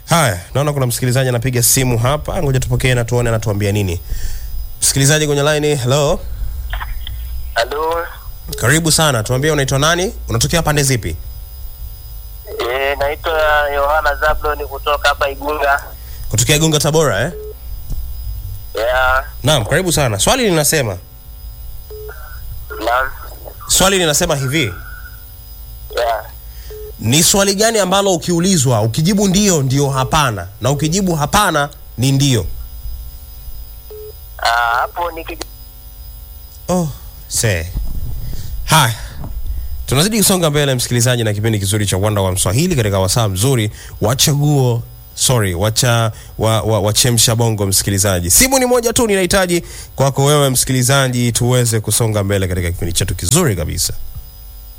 Haya, naona kuna msikilizaji anapiga simu hapa, ngoja tupokee na tuone anatuambia nini. Msikilizaji kwenye line, hello, Halo, karibu sana, tuambie unaitwa nani, unatokea pande zipi? eh, naitwa Yohana Zabloni kutoka hapa Igunga. Kutokea Igunga, Tabora eh? Yeah, Naam, karibu sana. Swali linasema, naam, swali linasema hivi, yeah. ni swali gani ambalo ukiulizwa ukijibu ndio ndio hapana, na ukijibu hapana ni ndio? Ah, hapo niki Oh, se. Haya. Tunazidi kusonga mbele msikilizaji na kipindi kizuri cha Wanda wa Mswahili katika wasaa mzuri wa chaguo sorry, wacha wa, wa, wachemsha bongo msikilizaji. Simu ni moja tu ninahitaji kwako wewe msikilizaji tuweze kusonga mbele katika kipindi chetu kizuri kabisa.